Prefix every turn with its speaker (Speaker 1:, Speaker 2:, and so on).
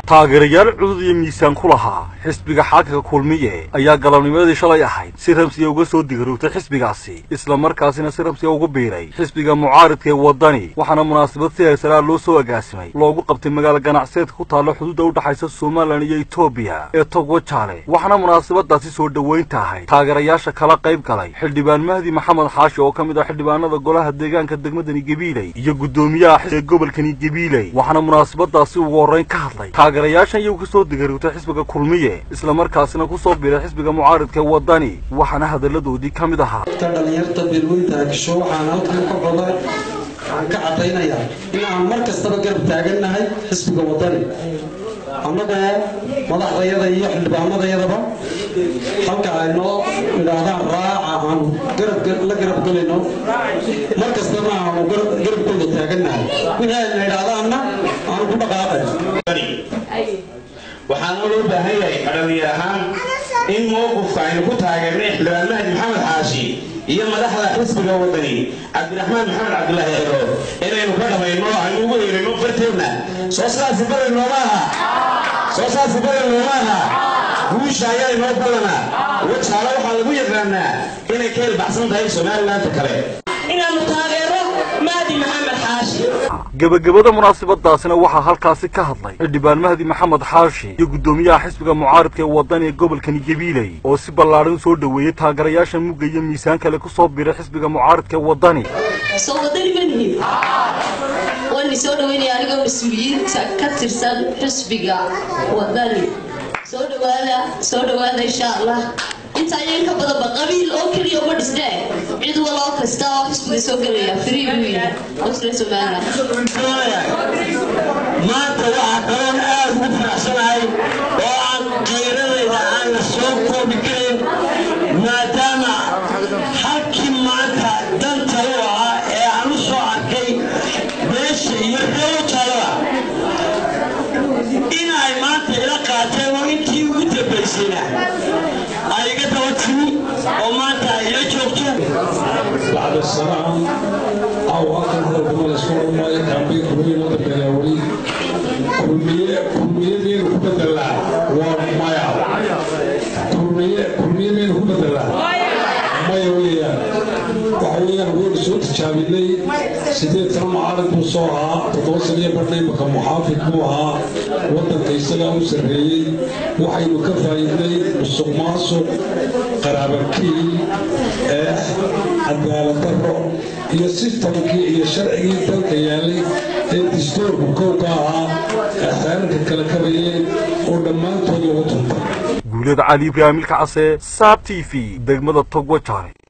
Speaker 1: taageerayaal cudud iyo miisaan ku lahaa xisbiga xaakaka kulmiye ayaa galabnimadii shalay ahayd si ramsiya uga soo digaroogtay xisbigaasi isla markaasina si ramsiya ugu biiray xisbiga mucaaridka ee waddani waxaana munaasabad si heesaraa loo soo agaasimay loogu qabtay magaalo ganacseedka ku taalla xuduudda u dhexaysa somalilan iyo etoobiya ee togwa jaale waxaana munaasabadaasi soo dhoweynta ahayd taageerayaasha kala qayb galay xildhibaan mahdi maxamed xaashi oo ka mid ah xildhibaanada golaha deegaanka degmadani gebiiley iyo guddoomiyaha xisbiga gobolkani gebiiley waxaana munaasabadaasi ugu horreyn ka hadlay taageerayaashan iyagu ka soo digaroogtay xisbiga kulmiye isla markaasina ku soo biiray xisbiga mucaaridka ee waddani waxaana hadalladoodii ka mid ahaa
Speaker 2: ka dhalinyarta beelweynta agsho waxaan halkan ka badan waxaan ka caddaynayaa in aan mar kastaba garab taagannahay xisbiga waddani annagoo madaxdayada iyo xildhibaanadayadaba halka ay noo idhaahdaan raaca aan la garab gelayno mar kastana aanu garabkooda taagannahay wixii ayna idhaahdaanna aanu ku dhaqaaqay
Speaker 3: waxaana loo baahan yahay dhalinyar ahaan in mowqifka aynu ku taageernay xildhibaan mahdi maxamed xaashi iyo madaxda xisbiga waddani cabdiraxmaan maxamed cabdulaahi ciro inaynu ka dhamayno aynu ugu heerino barteedna soo saasi badan nooma aha soo saasi badan nooma aha guusha ayaa inoo ballanaa wajaale waxaa lagu yaqaanaa inay ka helbaxsan tahay somalilaanta kale
Speaker 4: inaanu taageero mahdi maxamed xaashi
Speaker 1: gebagabada munaasabadaasina waxaa halkaasi ka hadlay xildhibaan mahdi maxamed xaashi iyo guddoomiyaha xisbiga mucaaridka ee waddani ee gobolkani gebiiley oo si ballaadhan soo dhoweeyey taageerayaasha mugga iyo miisaan kale ku soo biiray xisbiga mucaaridka ee waddani
Speaker 4: soo wadani manihin waani soo dhaweynaya anigoo mas-uuliyiinta ka tirsan xisbiga waddani soo dhawaada soo dhawaada insha allah inta ayaan ka badanba qabiil oo keliya uma dhisnee cid waloo kasta oo xisbiga soo gelaya free buu yahay wasre somaliland
Speaker 3: maanta waxaa kaloon aad ugu faraxsanahay oo aan qayradayda aan la soo koobi karin maadaama halkii maanta danta u ahaa ee aan u soo arkay beesha iyo reewo jaalada in ay maanta ila qaateen oo intii ugu dambaysayna ay iga daba timi oo maanta ay ila joogto
Speaker 5: بعد السلام أو أكثر من الأسبوع ما يكمل كل يوم تبلاولي كمية كمية من كبد الله ومايا كمية كمية من كبد الله ما يويا وحويا نقول سوت شاملي سيدي ترى معارض مصوها تتوصل يا برنامج محافظ موها وطن كيسلا وسرية وحي مكفايدي مسقماسو قرابكي cadaalad daro iyo sistamkii iyo sharcigii dalka yaalay ee dastuurku kowka ahaa ee xeerarka kala kabayeen oo dhammaantood lagu tuntay
Speaker 1: guulada cali ibraahim ilka case saab t v degmada togwa jaale